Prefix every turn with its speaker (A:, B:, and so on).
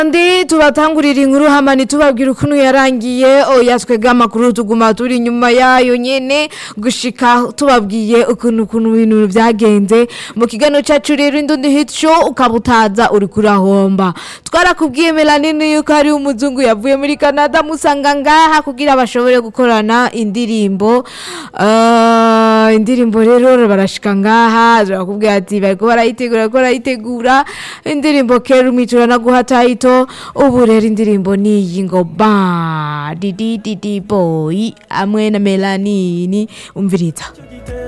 A: ndi tubatangurira inkuru hamani tubabwira ukuntu yarangiye oya twebwe amakuru tuguma turi inyuma yayo nyene gushika tubabwiye ukuntu ukuntu ibintu vyagenze mu kiganiro cacu rero indundi hit show ukaba utaza uri kurahomba twarakubwiye melanini yuko hari umuzungu yavuye muri canada musanga ngaha kugira bashobore gukorana indirimbo Ah, indirimbo rero barashika ngaha turakubwira ati bariko barayitegura bariko barayitegura indirimbo kera umwitura no guha tayito ubu rero indirimbo niyi ngo ba didi didi boy hamwe na melanini umviriza